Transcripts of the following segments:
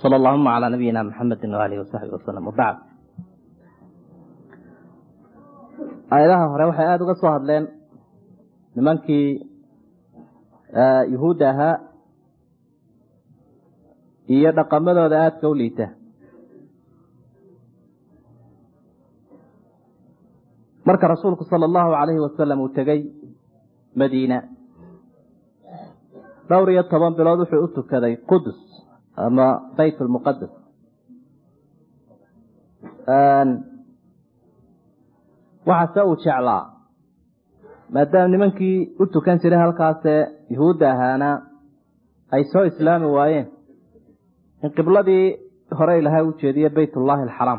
sal allahuma calaa nabiyina maxamedi waalihi wasaxbi wasalam wabacd aayadaha hore waxay aada uga soo hadleen nimankii yuhuudda ahaa iyo dhaqamadooda aadka u liita marka rasuulku sala allahu calayhi wasalam uu tegey madiina dhowr iyo toban bilood wuxuu u tukaday qudus ama bayt lmuqadas waxaase uu jeclaa maadaama nimankii u tukan jiray halkaasee yuhuudda ahaana ay soo islaami waayeen in qibladii hore ilaahay u jeediye baytullaahi alxaraam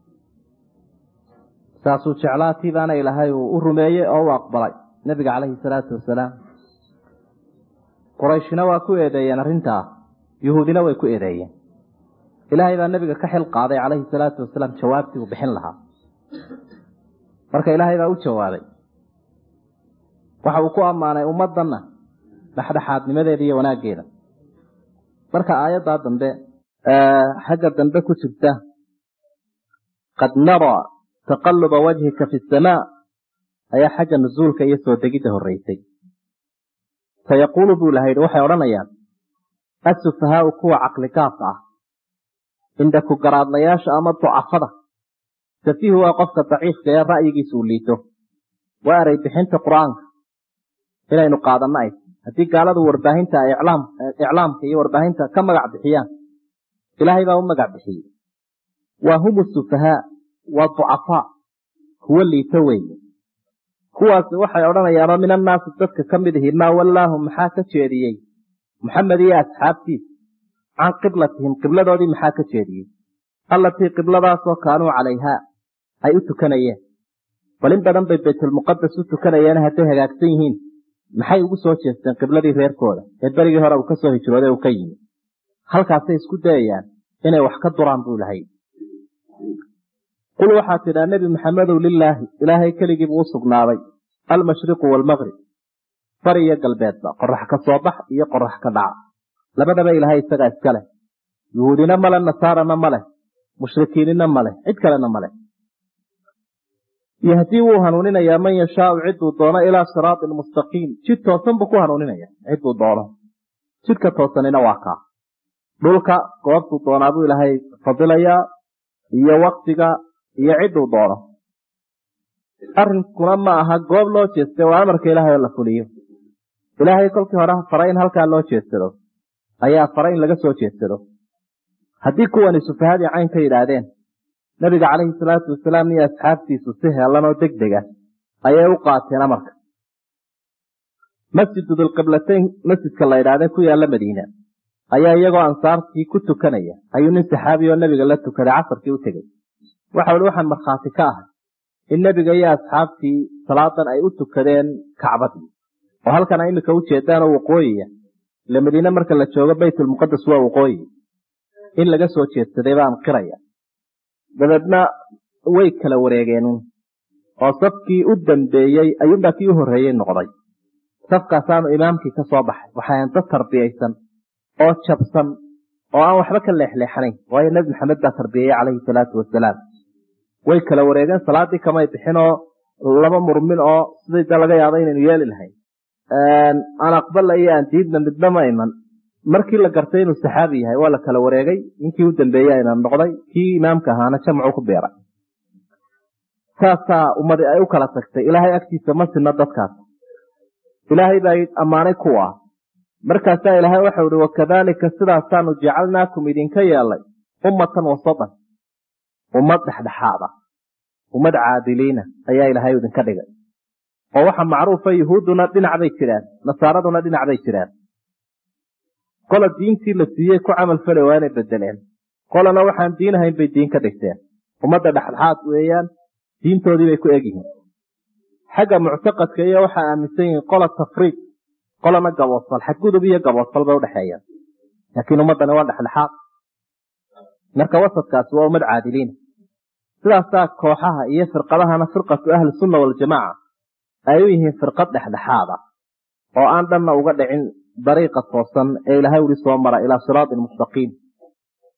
saasuu jeclaa tii baana ilaahay uu u rumeeyey oo u aqbalay nebiga calayhi salaatu wasalaam qurayshina waa ku eedeeyeen arrintaa yuhuudina way ku eedeeyeen ilaahay baa nebiga ka xil qaaday calayhi salaatu wasalaam jawaabtii uu bixin lahaa marka ilaahay baa u jawaabay waxa uu ku ammaanay ummaddanna dhexdhexaadnimadeeda iyo wanaaggeeda marka aayaddaa dambe xagga dambe ku jirta qad naraa taqaluba wajhika fi samaa ayaa xagga nusuulka iyo soo degidda horreysay sayaquulu buu ilaha yidhi waxay odhanayaan asufahaau kuwa caqligaabka ah cinda ku garaadlayaasha ama ducafada safiihu waa qofka daciifka ee ra'yigiisa uu liito waa eray bixinta qur-aanka inaynu qaadanno ay haddii gaaladu warbaahinta iclaamka iyo warbaahinta ka magac bixiyaan ilaahay baa u magac bixiyey waa hum sufahaa waa ducafaa kuwo liito weeye kuwaas waxay odhanayaanoo min annaasi dadka ka mid ihi maa wallaahum maxaa ka jeediyey maxamed iyo asxaabtiisa can qiblatihim qibladoodii maxaa ka jeediyey allatii qibladaasoo kaanuu calayhaa ay u tukanayeen bal in badan bay baytulmuqadas u tukanayeen hadday hagaagsan yihiin maxay ugu soo jeesteen qibladii reerkooda ee berigii hore uu ka soo hijrooday uu ka yimi halkaasay isku dayayaan inay wax ka duraan buu lahay qul waxaa tidhaa nebi maxamedow lilaahi ilaahay keligiibuu u sugnaaday almashriqu waalmaqrib bari iyo galbeedba qorax ka soo bax iyo qorax ka dhaca labadaba ilaahay isagaa iska leh yuhuudina male nasaarana ma leh mushrikiinina ma leh cid kalena ma leh yahdii wuu hanuuninayaa man yashaau ciduu doono ilaa siraatin mustaqiim jid toosan buu ku hanuuninaya ciduu doono jidka toosanina waa kaa dhulka goobtuu doonaa buu ilaahay fadilayaa iyo waktiga iyo ciduu doono arrinkuna ma aha goob loo jeestay waa amarka ilaahay oo la fuliyo ilaahay kolkii hore faray in halkaa loo jeedsado ayaa faray in laga soo jeedsado haddii kuwani sufahadii cayn ka yidhaahdeen nabiga calayhi salaatu wasalaam iyo asxaabtiisu si heelan oo deg dega ayay u qaateen amarka masjidu dilqiblatayn masjidka la yidhahdee ku yaalla madiina ayaa iyagoo ansaartii ku tukanaya ayuu nin saxaabi oo nebiga la tukaday casarkii u tegey waxa ui waxaan markhaati ka ahay in nebiga iyo asxaabtii salaadan ay u tukadeen kacbadii oo halkana iminka u jeedaanoo waqooyiya ile madiine marka la joogo baytulmuqadas waa waqooyi in laga soo jeedsaday baan qiraya dabeedna way kala wareegeen oo safkii u dambeeyey ayuunbaa kii u horreeyey noqday safkaasaanu imaamkii ka soo baxay waxayn dad tarbiyaysan oo jabsan oo aan waxba ka leexleexanayn waayo nebi maxamed baa tarbiyeeyey calayhi salaatu wasalaam way kala wareegeen salaaddii kamay bixinoo laba murmin oo sidii da laga yaabo inaynu yeeli lahayn aan aqbala iyo aan diidna midna ma iman markii la gartay inuu saxaabi yahay waa la kala wareegay ninkii u dambeeyey imaam noqday kii imaamka ahaana jamcu ku biiray saasaa ummadi ay u kala tagtay ilaahay agtiisa ma sinno dadkaas ilaahay baa ammaanay kuwa markaasaa ilaahay waxau ihi wakadaalika sidaasaanu jacalnaakum idinka yeelay ummatan wasatan ummad dhexdhexaada ummad caadiliina ayaa ilaahay idinka dhigay oo waxa macruufa yuhuudduna dhinac bay jiraan nasaaraduna dhinac bay jiraan qola diintii la siiyey ku camal fali waa inay bedeleen qolana waxaan diin ahayn bay diin ka dhigteen ummadda dhexdhexaad weeyaan diintoodii bay ku egyihiin xagga muctaqadka iyo waxaa aaminsan yihiin qola tafriid qolana gaboosfal xadgudub iyo gaboosfal bay udhexeeyaan laakiin ummaddani waa dhexdhexaad marka wasadkaasi waa ummad caadiliina sidaasaa kooxaha iyo firqadahana firqatu ahli sunna waljamaaca ay u yihiin firqad dhexdhexaada oo aan dhanna uga dhicin dariiqa toosan ee ilaahay uli soo mara ilaa siraatin mustaqiim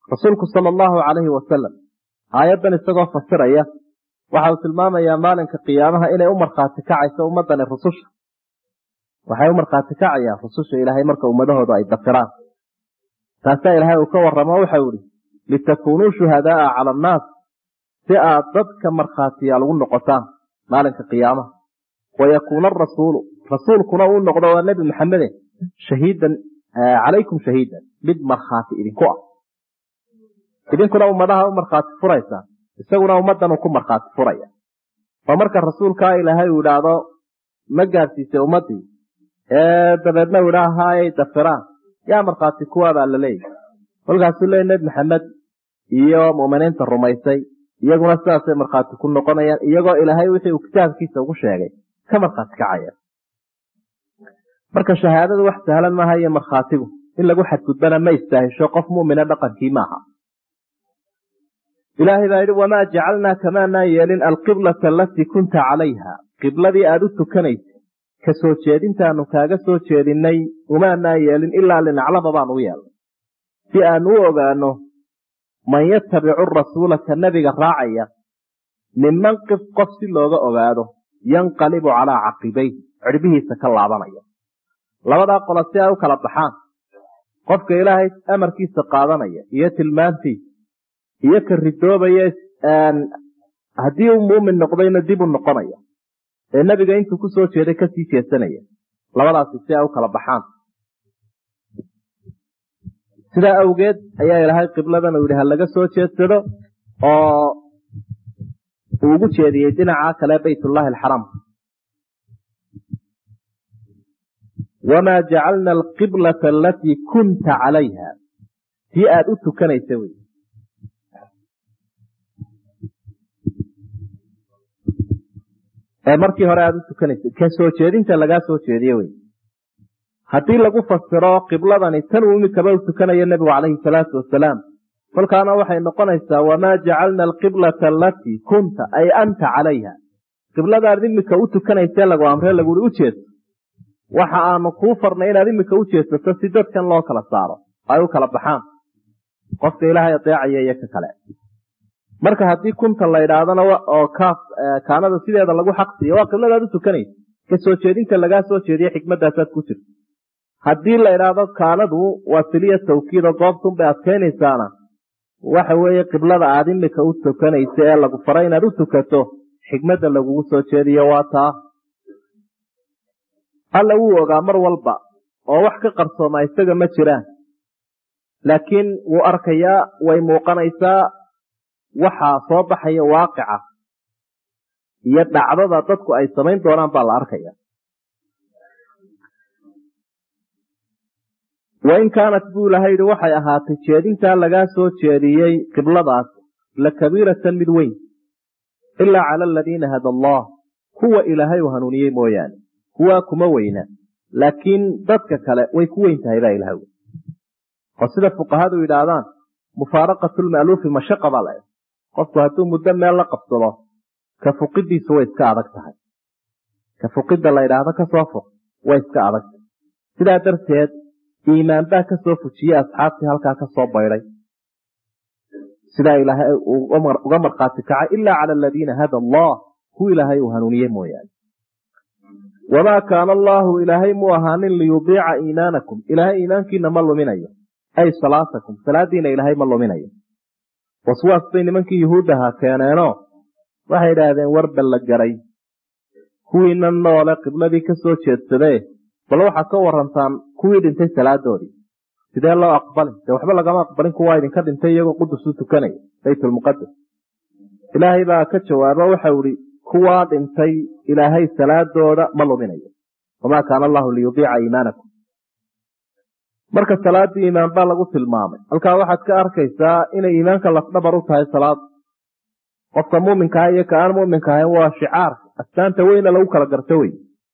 rasuulku sala allahu calayhi wasalam aayaddan isagoo fasiraya waxa uu tilmaamayaa maalinka qiyaamaha inay u markhaati kacayso ummadani rususha waxay u markhaati kacayaan rususha ilaahay marka ummadahoodu ay dafiraan taasaa ilaahay uu ka warramo waxau ihi litakuunuu shuhadaaa cala annaas si aad dadka markhaatiyaal ugu noqotaan maalinka qiyaamaha wayakuuna arasuulu rasuulkuna uu noqdo waa nebi maxamede shahiidan calaykum shahiidan mid markhaati idinku ah idinkuna ummadaha u markhaati furaysaa isaguna ummaddan uu ku markhaati furaya oo marka rasuulkaa ilaahay uu idhaahdo ma gaadsiisay ummaddii ee dabeedna u idhaa haayay dafiraan yaa markhaati kuwaabaa la leeyahy kolkaasuu leey nebi maxamed iyo mu'miniinta rumaysay iyaguna sidaasay markhaati ku noqonayaan iyagoo ilaahay wixii uu kitaabkiisa ugu sheegay ka markhaati kacaya marka shahaadadu wax sahlan maaha iyo markhaatigu in lagu xadgudbana ma istaahisho qof mu'mina dhaqankii maaha ilaahay baa yidhi wamaa jacalnaa kamaanaa yeelin alqiblata alatii kunta calayha qibladii aada u tukanaysay ka soo jeedintaanu kaaga soo jeedinay umaanaa yeelin ilaa linaclama baanu u yeelnay si aanu u ogaano man yatabicu rasuula ka nebiga raacaya minman qif qof si looga ogaado yanqalibu calaa caqibayhi cirbihiisa ka laabanaya labadaa qola si ay u kala baxaan qofka ilaahay amarkiisa qaadanaya iyo tilmaantiisa iyo ka ridoobaya haddii uu muumin noqdayna dib u noqonaya ee nebiga intuu ku soo jeeday kasii jeesanaya labadaasi si ay u kala baxaan sidaa awgeed ayaa ilaahay qibladan uu yidhi ha laga soo jeedsado oo uu ugu jeediyey dhinaca kale baytullaahi alxaraam wamaa jacalna alqiblata alatii kunta calayha tii aada u tukanaysa wey markii hore aada u tukanaysa ka soo jeedinta lagaa soo jeediye wey haddii lagu fasiro qibladani tan uu imikaba u tukanayo nebigu calayhi salaatu wasalaam kolkaana waxay noqonaysaa wamaa jacalna alqiblata alatii kunta ay anta calayha qibladaad imika u tukanayse lagu amre lagui u jeedso waxa aanu kuu farnay inaad imika u jeedsato si dadkan loo kala saaro ay u kala baxaan qofka ilaahay adeecaya iyo ka kale marka haddii kunta la idhaahdana oo kaanada sideeda lagu xaqsiiyo waa qibladaad u tukanaysa ka soo jeedinta lagaa soo jeediye xikmadaasaad ku jirta haddii la idhaahdo kaanadu waa siliya tawkiida goobtunbay adkaynaysaana waxa weeye qiblada aad imika u tukanaysa ee lagu faray inaad u tukato xikmadda lagugu soo jeediyo waa taa alla wuu ogaa mar walba oo wax ka qarsoomaa isaga ma jiraan laakiin wuu arkayaa way muuqanaysaa waxaa soo baxaya waaqica iyo dhacdada dadku ay samayn doonaan baa la arkaya wain kaanat buu ilahay yihi waxay ahaatay jeedintaa lagaa soo jeediyey qibladaas la kabiiratan mid weyn ilaa cala aladiina hada allah kuwa ilaahay uu hanuuniyey mooyaane kuwaa kuma weyna laakiin dadka kale way ku weyn tahay baa ilahay oo sida fuqahadu yidhaahdaan mufaaraqatu lma'luufi mashaqa baa la qofku hadduu muddo meel la qabsado ka fuqidiisu way iska adag tahay ka fuqidda la yidhaahdo kasoo fuq way iska adag tahay sidaa darteed iimaan baa kasoo fujiyey asxaabtii halkaa kasoo baydhay sidaa ilaahay uga markhaati kacay ilaa cala aladiina hada allah ku ilaahay uu hanuuniye mooyaane wamaa kaana allaahu ilaahay mu ahaanin liyudiica iimaanakum ilaahay iimaankiina ma luminayo ay salaatakum salaadiina ilaahay ma luminayo waswaas bay nimankii yuhuuddaha keeneenoo waxay idhaahdeen warba la garay kuwiina noole qibladii ka soo jeedsadee bal waxaad ka warantaan kuwii dhintay salaadoodii sidee loo aqbalin dee waxba lagama aqbalin kuwaa idinka dhintay iyagoo qudus u tukanaya baytulmuqadas ilaahay baa ka jawaabo waxau ihi kuwaa dhintay ilaahay salaadooda ma luminayo wamaa kaana allahu liyudiica iimaanakum marka salaadii iimaan baa lagu tilmaamay halkaa waxaad ka arkaysaa inay iimaanka lafdhabar u tahay salaada qofka muuminkaah iyo ka aan muuminka ahayn waa shicaarka astaanta weyna lagu kala garto wey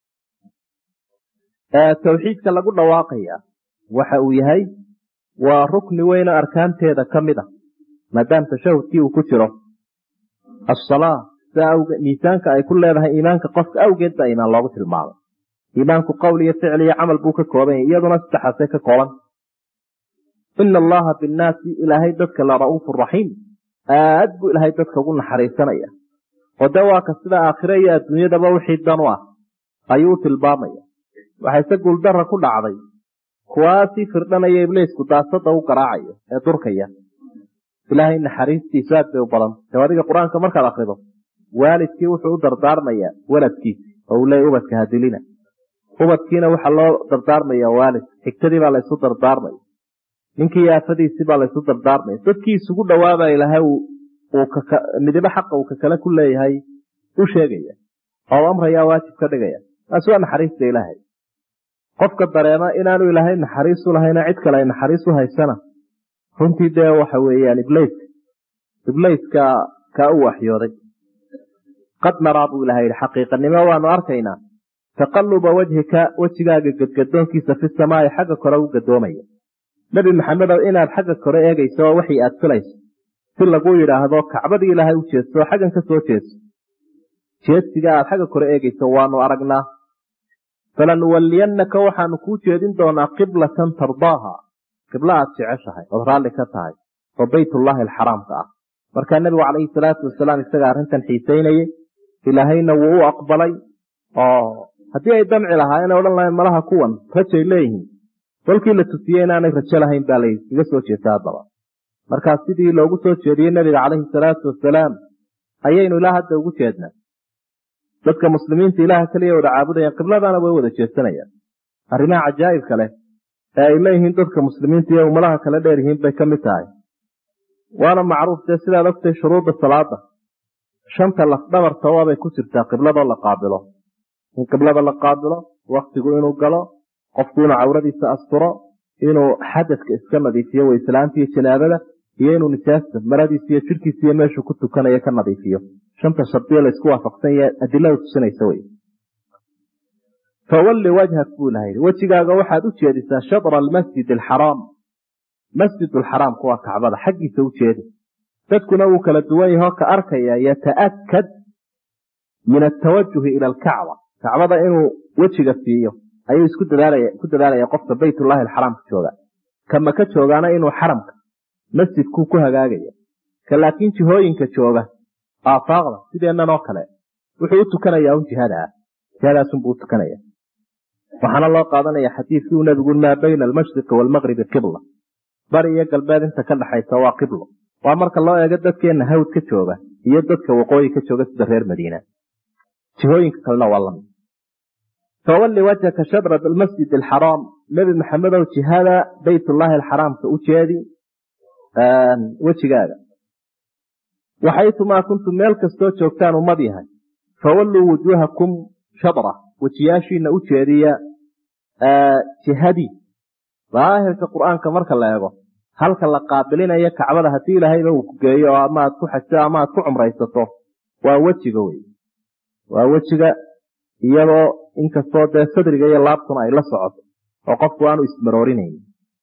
tawxiidka lagu dhawaaqaya waxa uu yahay waa rukni weyno arkaanteeda ka mid a maadaam tashahudkii uu ku jiro asalaa sidaa awgeed miisaanka ay ku leedahay iimaanka qofka awgeed baa iimaan loogu tilmaamay iimaanku qowl iyo ficil iyo camal buu ka kooban yahay iyaduna saddexaasay ka kooban ina allaha binnaasi ilaahay dadka la ra'uufu raxiim aad buu ilaahay dadka ugu naxariisanaya oo dee waa ka sida aakhire iyo adduunyadaba wixii dan u ah ayuu tilmaamaya waxayse guuldara ku dhacday kuwaasii firdhanaya ibliisku daasada u garaacayo ee durkaya ilaahay naxariistiisu aad bay u badan dee adiga qur-aanka markaad akrido waalidkii wuxuu u dardaarmayaa waladkiisi oo uu leeya ubadka hadilina ubadkiina waxaa loo dardaarmaya waalid xigtadii baa laysu dardaarmaya ninkii aafadiisii baa laysu dardaarmaya dadkii isugu dhawaaba ilahay midibo xaqa uu kakale ku leeyahay u sheegaya oo amrayaa waajib ka dhigaya taasi waa naxariista ilaahay qofka dareema inaanu ilaahay naxariis u lahayna cid kale ay naxariis u haysana runtii dee waxa weeyaan iblayska iblayska kaa u waxyooday qad naraa buu ilahay yihi xaqiiqanimo waanu arkaynaa taqaluba wajhika wejigaaga gadgadoonkiisa fi samaai xagga kore u gadoomaya nebi maxamedow inaad xagga kore eegayso oo waxii aad filayso si lagu yidhaahdo kacbadii ilaahay u jeesto oo xaggan ka soo jeeso jeedsiga aad xagga kore eegayso waanu aragnaa falanuwalliyannaka waxaanu kuu jeedin doonaa qiblatan tardaaha qiblo aad jeceshahay ood raalli ka tahay oo baytullaahi alxaraamka ah markaa nebigu calayhi salaatu wasalaam isaga arrintan xiisaynayey ilaahayna wuu u aqbalay oo haddii ay damci lahaayeen odhan lahayn malaha kuwan rajay leeyihiin kolkii la tusiyey inaanay rajo lahayn baa layskaga soo jeesta haddaba markaa sidii loogu soo jeediyey nebiga calayhi salaatu wasalaam ayaynu ilaa hadda ugu jeednaa dadka muslimiinta ilaaha keliya wada caabudayaan qibladaana way wada jeesanayaan arrimaha cajaa'ibka leh ee ay leeyihiin dadka muslimiinta iyo ummadaha kale dheer yihiin bay ka mid tahay waana macruuf dee sidaad ogtay shuruudda salaada shanta lafdhabarta waabay ku jirtaa qibladoo la qaabilo in qiblada la qaabilo waktigu inuu galo qofku inuu cawradiisa asturo inuu xadadka iska nadiifiyo wayslaanta iyo janaabada iyo inuu nijaasta maradiisa iyo jirkiisa iyo meeshuu ku tukanayo ka nadiifiyo shanta shardiyo laysku waafaqsan yahe adilada tusinaysa wey fawalli wajhak buu ilaha yidhi wejigaaga waxaad u jeedisaa shadra almasjid alxaraam masjid alxaraamku waa kacbada xaggiisa u jeedi dadkuna wuu kala duwan yaho ka arkaya yata'akad min atawajuhi ila alkacba kacbada inuu wejiga siiyo ayuu isku ku dadaalaya qofka baytullahi alxaraamka jooga kama ka joogaana inuu xaramka masjidkuu ku hagaagaya ka laakiin jihooyinka jooga aafaaqda sideennan oo kale wuxuu u tukanayaa un jihada ah jihadaasunbuu u tukanaya waxaana loo qaadanaya xadiidkii uu nebigu maa bayna almashriqi waalmaqribi qibla bari iyo galbeed inta ka dhaxaysa waa qiblo waa marka loo eego dadkeenna hawd ka jooga iyo dadka waqooyi ka jooga sida reer madiina jihooyinka kalena waa lamid fawalli wajhaka shadra almasjid alxaraam nebi maxamedow jihada baytullaahi alxaraamka u jeedi wejigaaga waxaytumaa kuntum meel kastoo joogtaan ummad yahay fawalluu wujuuhakum shadra wejiyaashiina u jeediya jihadii daahirka qur-aanka marka la eego halka la qaabilinayo kacbada haddii ilaahayba uu ku geeyo oo ama aad ku xajto ama aad ku cumraysato waa wejiga wey waa wejiga iyadoo inkastoo dee sadriga iyo laabtuna ay la socoto oo qofku aanu ismaroorinayn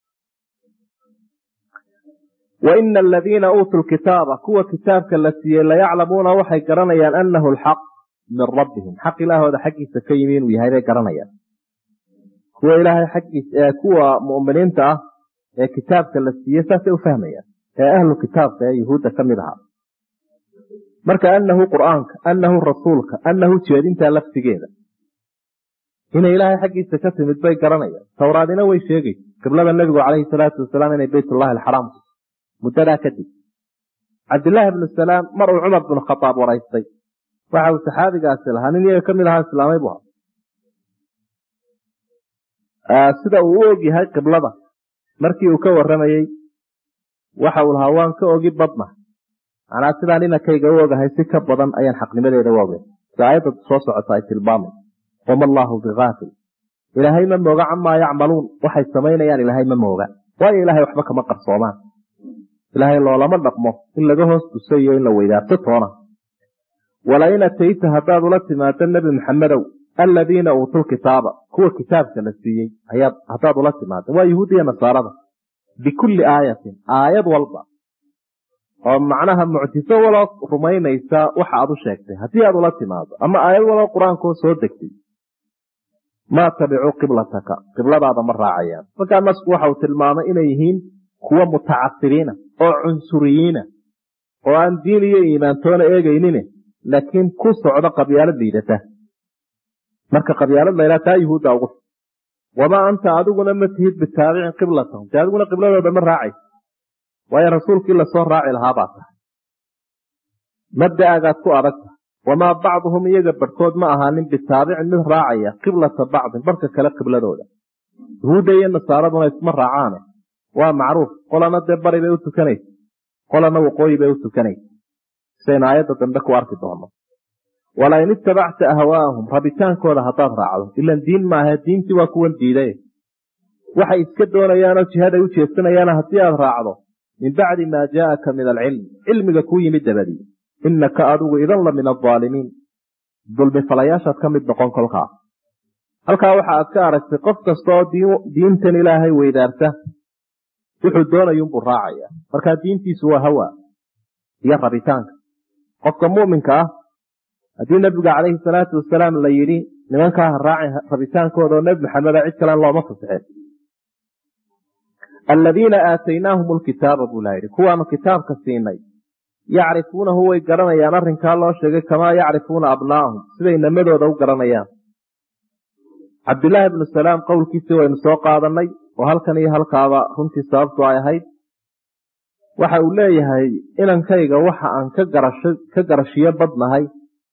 wa ina aladiina uutuu lkitaaba kuwa kitaabka la siiyey layaclamuuna waxay garanayaan anahu alxaq min rabbihim xaq ilaahooda xaggiisa ka yimi inuu yahay bay garanayaan kuwa ilaahay xaggiisa kuwa mu'miniinta ah ee kitaabka la siiyey saasay u fahmayaan ee ahlu kitaabka ee yuhuudda ka mid ahaa marka anahu qur'aanka anahu rasuulka anahu jeedintaa laftigeeda inay ilaahay xaggiisa ka timid bay garanayaan towraadina way sheegaysa qiblada nebigu calayhi salaatu wasalaam inay baytullahi alxaraam muddadaa kadib cabdillaahi ibnu salaam mar uu cumar binu khadaab waraystay waxa uu saxaabigaasi lahaa nin iyaga ka mid ahaa islaamay bu ahaa sida uu u og yahay qiblada markii uu ka warramayey waxa uu lahaa waan ka ogi badna macnaa sidaan inankayga u ogahay si ka badan ayaan xaqnimadeeda u ogay si aayadda soo socota ay tilmaamay wama allaahu bigaafil ilaahay ma mooga camaa yacmaluun waxay samaynayaan ilaahay ma mooga waayo ilaahay waxba kama qarsoomaan ilaahay loolama dhaqmo in laga hoos tuso iyo in la weydaarto toona walain atayta haddaad ula timaado nebi maxamedow aladiina uutul kitaaba kuwa kitaabka la siiyey haddaad ula timaado waa yahuudiya nasaarada bikulli aayatin aayad walba oo macnaha mucjiso waloo rumaynaysa waxa aad u sheegtay haddii aad ula timaado ama aayad waloo qur-aankoo soo degtay maa tabicuu qiblataka qibladaada ma raacayaan markaa nasku waxa uu tilmaamay inay yihiin kuwa mutacasibiina oo cunsuriyiina oo aan diin iyo iimaantoona eegeynine laakiin ku socdo qabyaalad liidata marka qabyaalad laylaa taa yuhuudda ugu wamaa anta adiguna ma tihid bitaabicin qiblatahum dee adiguna qibladooda ma raacaysa waayo rasuulkii lasoo raaci lahaa baa tahay mabda'agaad ku adag tahay wamaa bacduhum iyaga barhkood ma ahaanin bitaabicin mid raacaya qiblata bacdin barhka kale qibladooda yuhuudda iyo nasaaraduna isma raacaane waa macruuf qolana dee bari bay u tukanaysa qolana waqooyi bay u tukanaysa sidaynu aayadda dambe ku arki doono walain itabacta ahwaahum rabitaankooda haddaad raacdo ilan diin maaha diintii waa kuwan diiday waxay iska doonayaanoo jihaday u jeesanayaan haddii aad raacdo min bacdi maa jaaaka min alcilm cilmiga kuu yimid dabadii inaka adigu idan la min aaalimiin dulmi falayaashaad ka mid noqon kolkaa halkaa waxa aad ka aragtay qof kasta oo diintan ilaahay weydaarta wuxuu doonayunbuu raacaya markaa diintiisu waa hawa iyo rabitaanka qofka muminka ah haddii nabiga calayhi salaatu wasalaam la yidhi nimankaa ha raacin rabitaankooda oo nebi maxameda cid kalen looma fasixeen aladiina aataynaahum lkitaaba buu laa yidhi kuwaanu kitaabka siinay yacrifuunahu way garanayaan arrinkaa loo sheegay kamaa yacrifuuna abnaa'ahum siday namadooda u garanayaan cabdilaahi ibnu salaam qowlkiisii waynu soo qaadanay oo halkan iyo halkaaba runtii sababtu ay ahayd waxa uu leeyahay inankayga waxa aan ka garashiyo badnahay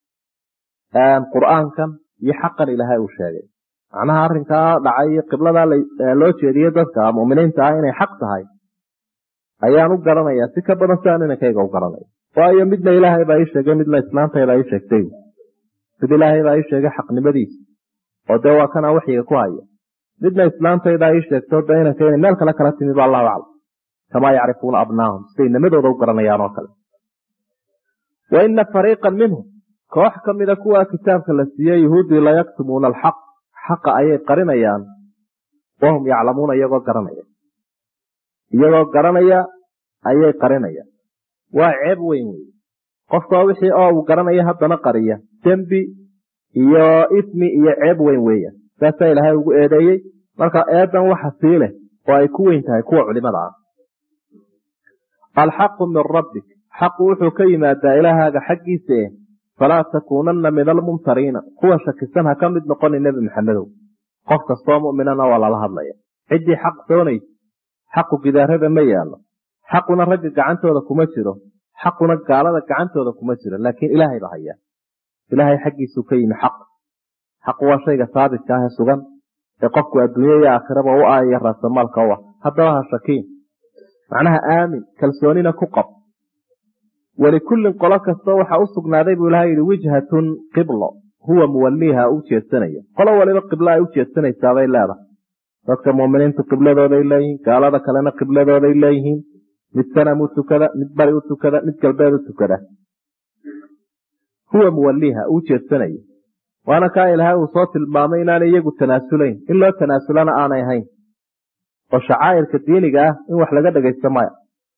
qur'aankan iyo xaqan ilaahay uu sheegay macnaha arrinkaa dhacay iyo qibladaa loo jeediye dadka muminiinta ah inay xaq tahay ayaan u garanayaa si ka badan si aan inankayga u garanaya waayo midna ilaahay baa ii sheegay midna islaantayda ii sheegtay mid ilaahay baa ii sheegay xaqnimadiisa oo dee waa kanaa waxyiga ku haya midna islaantaydaa ii sheegto dee inanka inay meel kale kala timi ba allahu aclam kamaa yacrifuuna abnaahum siday nimadooda u garanayaan oo kale wa ina fariiqan minhum koox ka mida kuwaa kitaabka la siiyey yuhuuddii layaktumuuna alxaq xaqa ayay qarinayaan wahum yaclamuuna iyagoo garanaya iyagoo garanaya ayay qarinayaan waa ceeb weyn wey qofka wixii oo uu garanaya haddana qariya dembi iyo ismi iyo ceeb weyn weeya saasaa ilaahay ugu eedeeyey marka eedan waxa sii leh oo ay ku weyn tahay kuwa culimada ah alxaqu min rabbik xaqu wuxuu ka yimaadaa ilaahaaga xaggiisa eh falaa takuunanna min almumtariina kuwa shakisan ha ka mid noqoni nebi maxamedow qof kastoo muminana waa lala hadlaya ciddii xaq doonaysa xaqu gidaarada ma yaallo xaquna ragga gacantooda kuma jiro xaquna gaalada gacantooda kuma jiro laakiin ilaahay ba hayaa ilaahay xaggiisuu ka yimi xaq xaqu waa shayga saabitka ah ee sugan ee qofku adduunya iyo aakhiraba u aaya raasamaalka u ah haddaba ha shakiin macnaha aamin kalsoonina ku qab walikullin qolo kasta waxa u sugnaaday buu ilahay yihi wijhatun qiblo huwa muwaliiha u jeedsanaya qolo waliba qiblo ay u jeedsanaysaabay leedahay dadka muminiintu qibladooday leeyihiin gaalada kalena qibladooday leeyihiin mid sanam u tukada mid bari u tukada mid galbeed u tukada huwa muwaliiha uu jeedsanaya waana kaa ilaahay uu soo tilmaamay inaanay iyagu tanaasulayn in loo tanaasulana aanay ahayn oo shacaa'irka diiniga ah in wax laga dhagaysto maya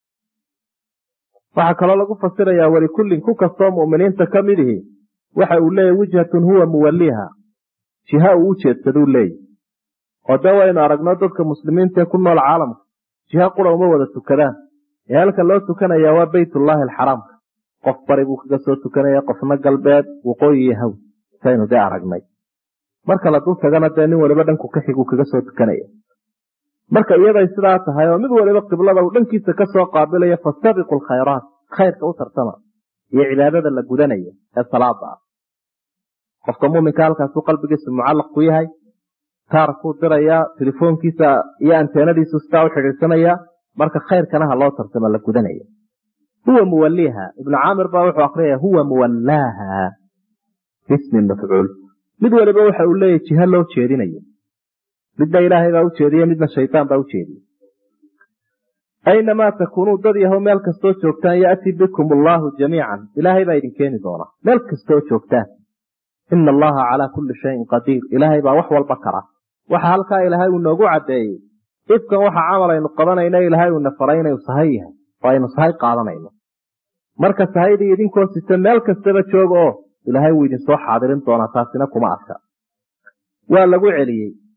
waxaa kaloo lagu fasirayaa walikullin ku kastoo mu'miniinta ka mid ihi waxa uu leeyahy wijhatun huwa muwaliiha jiha uu u jeedsaduu leeyahy oo dee waynu aragno dadka muslimiintaee ku nool caalamka jiha qura uma wada tukadaan ee halka loo tukanayaa waa beytullaahi alxaraamka qof bari buu kaga soo tukanaya qofna galbeed waqooyi iyo haw saynu dee aragnay marka la dul tagana dee nin waliba dhanku ka xiguu kaga soo tukanaya marka iyaday sidaa tahay oo mid waliba qiblada uu dhankiisa kasoo qaabilaya fastabiqu lkhayraat khayrka u tartama iyo cibaadada la gudanaya ee salaada ah qofka muminka halkaasuu qalbigiisu mucallaq ku yahay taarkuu dirayaa telefoonkiisa iyo anteenadiisu sidaa u xidhiidsanaya marka khayrkana ha loo tartama la gudanaya huwa muwaliiha ibnu caamir baa wuxuu akriyaya huwa muwallaaha bismi mafcuul mid waliba waxa uu leeyahy jiha loo jeedinayo midna ilaahay baa u jeediye midna shaydaan baa u jeediye aynamaa takuunuu dad yahow meel kastoo joogtaan ya'ti bikum allaahu jamiican ilaahay baa idin keeni doonaa meel kastoo joogtaan ina allaha calaa kulli shayin qadiir ilaahay baa wax walba kara waxa halkaa ilaahay uu noogu caddeeyey ifkan waxa camal aynu qabanayna ilaahay uuna faray inaynu sahay yahay oo aynu sahay qaadanayno marka sahaydii idinkoo sita meel kastaba jooga oo ilaahay wuu idinsoo xaadirin doonaa taasina kuma adka waa lagu celiyey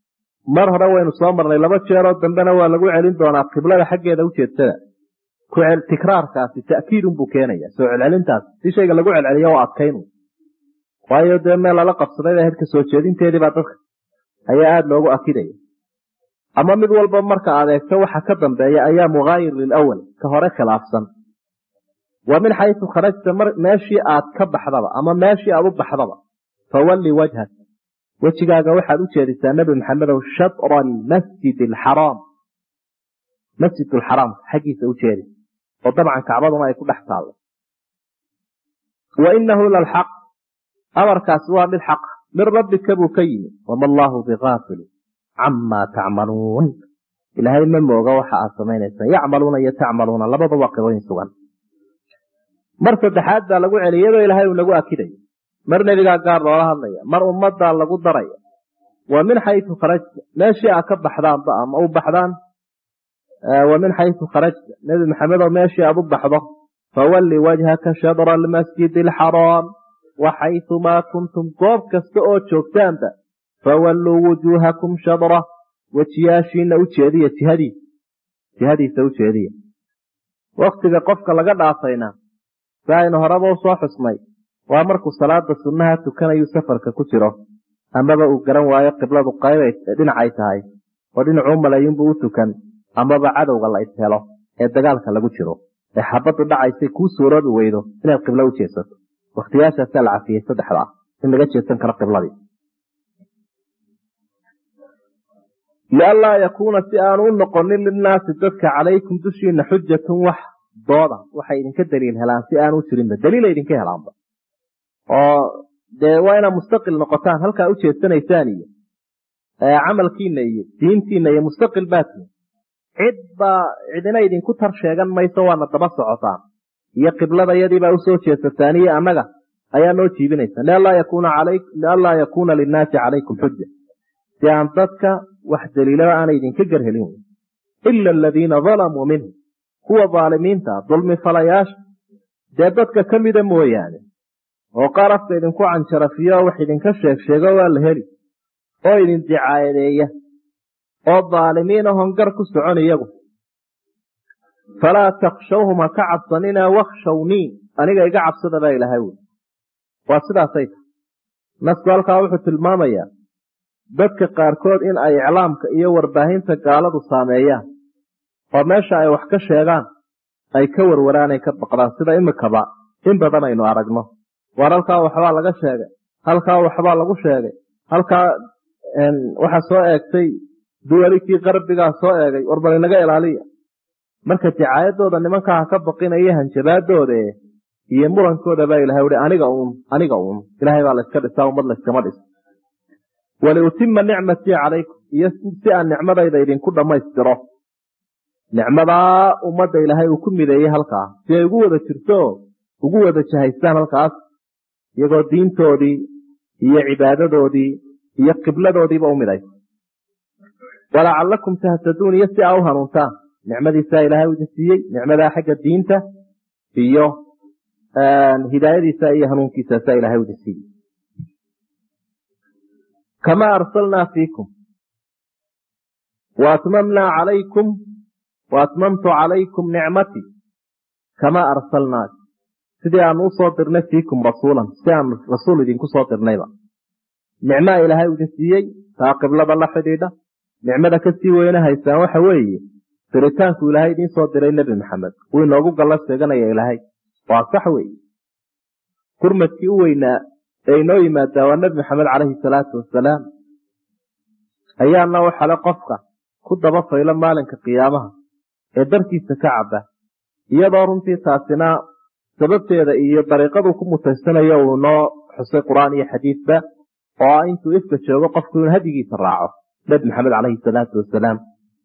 mar hore waynu soo marnay laba jeeroo dambena waa lagu celin doonaa qiblada xaggeeda ujeedsada tikraarkaasi ta'kiidunbuu keenaya soo celcelintaas si shayga lagu celceliyo oo adkaynu waayo dee meel lala qabsaday baa hedka soo jeedinteediibaa dadka ayaa aada loogu akidaya ama mid walba marka aad eegto waxa ka dambeeya ayaa muhaayir lilawal ka hore khilaafsan wa min xaysu kharajta meeshii aad ka baxdaba ama meeshii aad u baxdaba fawalli wajhak wejigaaga waxaad u jeedisaa nebi maxamedow shatra almasjid alxaraam masjid alxaraam xaggiisa u jeedi oo dabcan kacbaduna ay ku dhex taallo wa inahu lalxaq amarkaasi waa mid xaqa min rabbika buu ka yimi wama allaahu bigaafilin camaa tacmaluun ilaahay ma mooga waxa aad samaynaysaan yacmaluuna iyo tacmaluuna labadaba qibooyin sugan mar saddexaad baa lagu celiya iyadoo ilaahay uu nagu akidayo mar nebigaa gaar loola hadlaya mar ummaddaa lagu daraya wa min xaysu kharajta meeshii aad ka baxdaanba ama u baxdaan wa min xaysu kharajta nebi maxamedoo meeshii aad u baxdo fawalli wajhaka shadra almasjidi alxaraam wa xaysumaa kuntum goob kasta oo joogtaanba fawalluu wujuuhakum shadra wejiyaashiina u jeediya jihadiisa jihadiisa u jeediya waktiga qofka laga dhaafayna si aynu horeba u soo xusnay waa markuu salaada sunnaha tukanayu safarka ku jiro amaba uu garan waayo qibladu qayb dhinacay tahay oo dhinacuu malayinbuu u tukan amaba cadowga la ishelo ee dagaalka lagu jiro ee xabaddu dhacaysay kuu suuroobi weydo inaad qiblo u jeesato wakhtiyaashaasaa la cafiyey saddexda ah in laga jeesan karo qibladii lianlaa yakuuna si aanu u noqonin linnaasi dadka calaykum dushiina xujatun wax dooda waxay idinka daliil helaan si aanu jirinba daliila idinka helaanba oo dee waa inaad mustaqil noqotaan halkaa u jeesanaysaan iyo camalkiina iyo diintiina iyo mustaqil baatiin cid baa cidina idinku tar sheegan mayso waana daba socotaan iyo qiblada yadiibaa usoo jeesataan iyo annaga ayaa noo jiibinaysa lianlaa yakuuna linnaasi calaykum xuja si aan dadka wax daliilaba aana idinka garhelin ila aladiina dalamuu minhum kuwa daalimiinta dulmi falayaasha dee dadka ka mida mooyaane oo qaar afka idinku canjarafiyo oo wax idinka sheeg sheego waa la heli oo idin dicaayadeeya oo daalimiin ahon gar ku socon iyagu falaa takshawhum ha ka cabsanina wakshawnii aniga iga cabsada baa ilahay wy waa sidaasay tahay nasku halkaa wuxuu tilmaamayaa dadka qaarkood in ay iclaamka iyo warbaahinta gaaladu saameeyaan oo meesha ay wax ka sheegaan ay ka warwaraan ay ka baqdaan sida imikaba in badan aynu aragno waar halkaa waxbaa laga sheegay halkaa waxbaa lagu sheegay halkaa waxaa soo eegtay duwalikii qarbigaa soo eegay war bal inaga ilaaliya marka dicaayadooda nimankaa ha ka baqinaya hanjabaadooda iyo murankooda baa ilahay uhi aniga uun aniga uun ilaahay baa layska dhisaa ummad layskama dhis waliutima nicmatii calaykum iyo si aan nicmadayda idinku dhammaystiro nicmadaa ummadda ilaahay uu ku mideeyey halkaa si ay ugu wada jirto ugu wada jahaystaan halkaas iyagoo diintoodii iyo cibaadadoodii iyo qibladoodiiba u midaysa walacallakum tahtaduun iyo si aa u hanuuntaan nicmadiisaa ilaahay idin siiyey nicmadaa xagga diinta iyo hidaayadiisa iyo hanuunkiisaasaa ilahay idin siiyey kamaa arsalnaa fiikum waatmamnaa calaykum waatmamtu calaykum nicmatii kamaa arsalnaa sidii aanu usoo dirnay fiikum rasuulan si aanu rasuul idinku soo dirnayba nicmaa ilaahay idin siiyey taa qiblada la xidhiidha nicmada kasii weyne haysaan waxa weeye diritaanku ilaahay idiin soo diray nebi maxamed wuu inoogu galla sheeganaya ilaahay waa sax weeye gurmadkii u weynaa ee inoo yimaadaa waa nebi maxamed caleyhi salaatu wasalaam ayaana waxale qofka ku daba faylo maalinka qiyaamaha ee darkiisa ka caba iyadoo runtii taasina sababteeda iyo dariiqaduu ku mutaysanayo uu noo xusay qur-aan iyo xadiidba oo ah intuu ifka joogo qofku inuu hadigiisa raaco nebi maxamed caleyhi salaatu wasalaam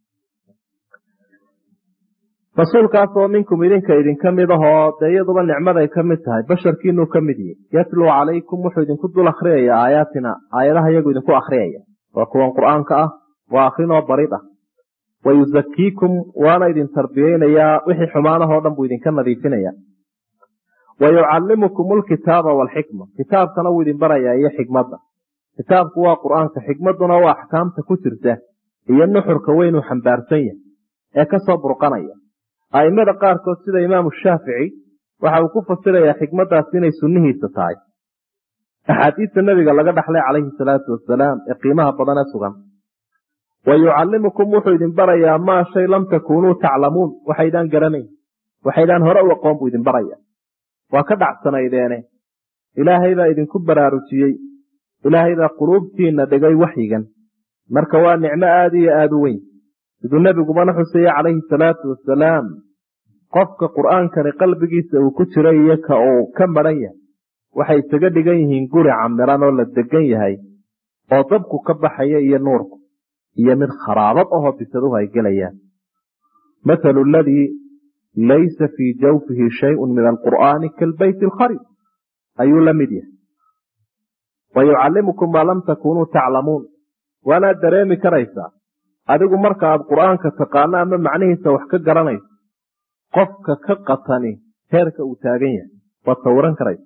rasuulkaasoo minkum idinka idinka mid ahoo dee iyaduba nicmaday ka mid tahay basharkiinuu ka mid yihi yatluu calaykum wuxuu idinku dul akhriyaya aayaatina aayadaha iyagu idinku akhriyaya waa kuwan qur-aanka ah waa akrinoo barid ah wa yusakiikum waana idin tarbiyeynayaa wixii xumaanahoo dhan buu idinka nadiifinaya wa yucallimukum alkitaaba waalxikma kitaabkana wuu idin barayaa iyo xikmadda kitaabku waa qur-aanka xikmadduna waa axkaamta ku jirta iyo nuxurka weynuu xambaarsan yahay ee ka soo burqanaya a'immada qaarkood sida imaamu shaafici waxa uu ku fasirayaa xikmaddaasi inay sunnihiisa tahay axaadiista nebiga laga dhaxlay calayhi salaatu wasalaam ee qiimaha badan ee sugan wa yucallimukum wuxuu idin barayaa maa shay lam takuunuu taclamuun waxaydaan garanayn waxaydaan hore u aqoon buu idin baraya waa ka dhacsanaydeene ilaahay baa idinku baraarujiyey ilaahay baa quluubtiinna dhigay waxyigan marka waa nicmo aada iyo aada u weyn siduu nebigubana xuseeye calayhi salaatu wasalaam qofka qur'aankani qalbigiisa uu ku jiro iyo ka uu ka maran yahay waxay isaga dhigan yihiin guri camiran oo la degan yahay oo dabku ka baxaya iyo nuurku iyo mid kharaabad ahoo bisaduhu ay gelayaan mathalu aladii laysa fii jawfihi shayun min alqur'aani kaalbeyti alkharib ayuu la mid yahay wa yucallimukum maa lam takuunuu taclamuun waanaad dareemi karaysaa adigu marka aad qur'aanka taqaano ama macnihiisa wax ka garanayso qofka ka qatani heerka uu taagan yahay waad sawiran karaysa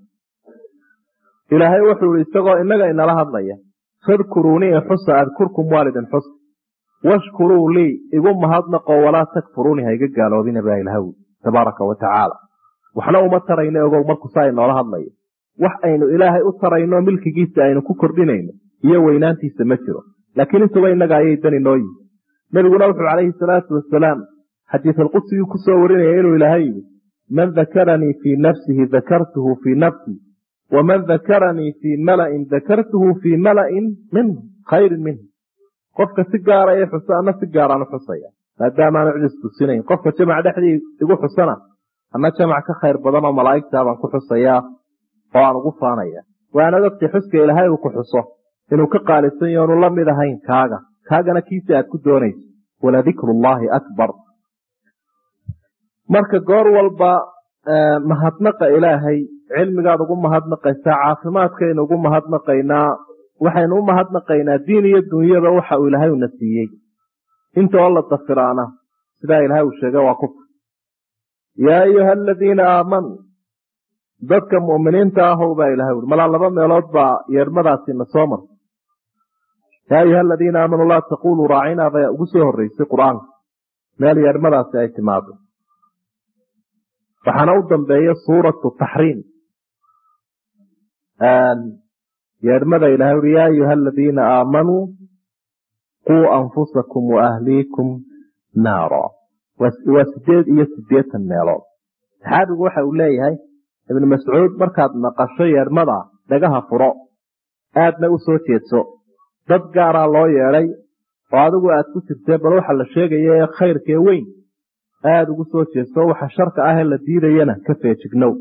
ilaahay wuxuu ihi isagoo innaga inala hadlaya fadkuruunii xusa adkurkum waalidin xus washkuruu lii igu mahadnaqo walaa takfuruuni ha iga gaaloobina baa ilahaw tabaaraka wa tacaala waxna uma tarayno ogow markuu saa inoola hadlayo wax aynu ilaahay u tarayno milkigiisa aynu ku kordhinayno iyo weynaantiisa ma jiro laakiin intuba innaga ayay dani noo yihi nebiguna wuxuu calayhi salaatu wasalaam xadiisalqudsigii ku soo warinaya inuu ilaahay yidhi man dakaranii fii nafsihi dakartuhu fii nafsii waman dakaranii fii mala'in dakartuhu fii mala'in minhu khayrin minhu qofka si gaara ee xusa ana si gaaraan u xusaya maadaamaanu cid istusinayn qofka jamac dhexdii igu xusana ana jamac ka khayr badan oo malaa'igtaa baan ku xusayaa oo aan ugu faanaya waana dadkii xuska ilaahay uu ku xuso inuu ka qaalisan yaho onu la mid ahayn kaaga kaagana kiisa aad ku doonayso waladikrullaahi akbar marka goor walba mahadnaqa ilaahay cilmigaad ugu mahadnaqaysaa caafimaadkaynu ugu mahadnaqaynaa waxaynu u mahadnaqaynaa diin iyo dunyada waxa uu ilaahay una siiyey inta oo la dafiraana sidaa ilaahay uu sheegay waa kufr yaa ayuha aladiina aamanuu dadka mu'miniinta ahow baa ilahay ui malaa laba meelood baa yeedhmadaasina soo martay yaa ayuha aladiina aamanuu laa taquluu raacinaa baa ugu soo horreysay qur-aanka meel yeedhmadaasi ay timaado waxaana u dambeeya suuratu taxriim yeedhmada ilahay ui yaa ayuha aladiina aamanuu quu anfusakum waahliikum naara waa sideed iyo sideetan meelood saxaabigu waxa uu leeyahay ibnu mascuud markaad maqasho yeedhmada dhagaha furo aadna u soo jeedso dad gaaraa loo yeedhay oo adigu aad ku jirtee bal waxa la sheegaya ee khayrkee weyn aada ugu soo jeedso waxa sharka ah ee la diidayana ka feejignow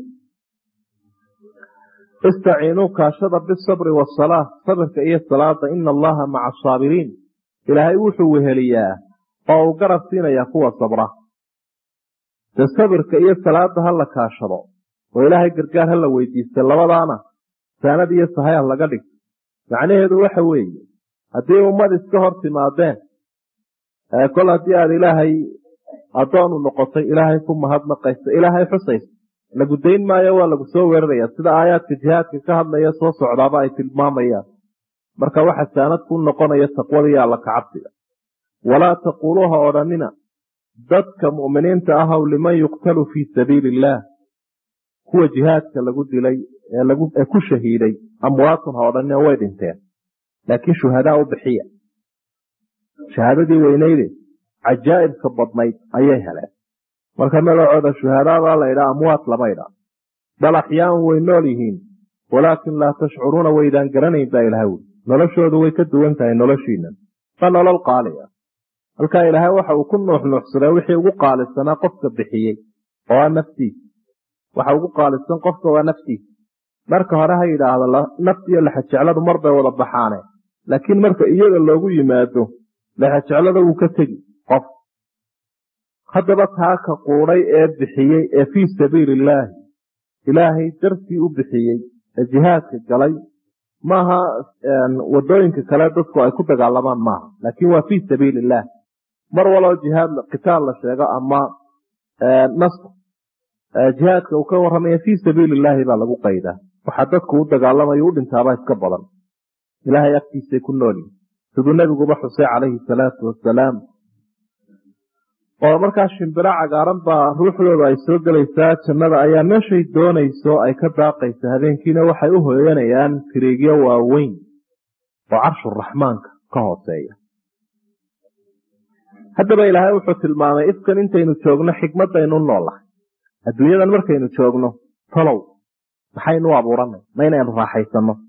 istaciinuu kaashada bisabri wasalaa sabirka iyo salaada ina allaha maca asaabiriin ilaahay wuxuu weheliyaa oo uu garab siinayaa kuwa sabra de sabirka iyo salaada ha la kaashado oo ilaahay gargaar ha la weydiista labadaana saanad iyo sahay ha laga dhigto macnaheedu waxa weeye haddii ummad iska hor timaadeen kol haddii aada ilaahay addoonu noqotay ilaahay ku mahadnaqaysa ilaahay xusaysa lagu dayn maayo waa lagu soo weeraraya sida aayaadka jihaadka ka hadlaya soo socdaaba ay tilmaamayaan marka waxa saanad ku noqonaya taqwada iyo alla kacabsiga walaa taquuluuha odhanina dadka mu'miniinta ahaw liman yuqtalu fii sabiili illaah kuwa jihaadka lagu dilay ee ku shahiiday amwaatun ha odhanina way dhinteen laakiin shuhadaa u bixiya shahaadadii weyneyde cajaa'ibka badnayd ayay heleen marka magacooda shuhadaabaa la ydhaa amwaat lama ydhaa bal axyaan way nool yihiin walaakin laa tashcuruuna waydaan garanayn baa ilaha wuli noloshoodu way ka duwan tahay noloshiinan waa nolol qaali ah halkaa ilaahay waxa uu ku nuuxnuuxsaday wixii ugu qaalisanaa qofka bixiyey oo a naftiisa waxa ugu qaalisan qofka waa naftiisa marka hore ha yidhaahdo naftiiyo lexajecladu mar bay wada baxaane laakiin marka iyada loogu yimaado lexajeclada wuu ka tegi qof haddaba taa ka quudhay ee bixiyey ee fii sabiili illaahi ilaahay dartii u bixiyey ee jihaadka galay maaha wadooyinka kale dadku ay ku dagaalamaan maaha laakiin waa fii sabiili illaah mar waloo jihaad qitaal la sheego ama nasr jihaadka uu ka warramaya fii sabiili illaahi baa lagu qaydaa waxaa dadku u dagaalamayo u dhintaaba iska badan ilaahay agtiisay ku noolyihin siduu nebiguba xusay calayhi salaatu wasalaam oo markaa shimbiro cagaaran baa ruuxdooda ay soo gelaysaa jannada ayaa meeshay doonayso ay ka daaqaysa habeenkiina waxay u hooyanayaan tiriigyo waaweyn oo carshuraxmaanka ka hooseeya haddaba ilaahay wuxuu tilmaamay ifkan intaynu joogno xikmadaynu noolahay adduunyadan markaynu joogno talow maxaynu u abuuranay ma inaynu raaxaysano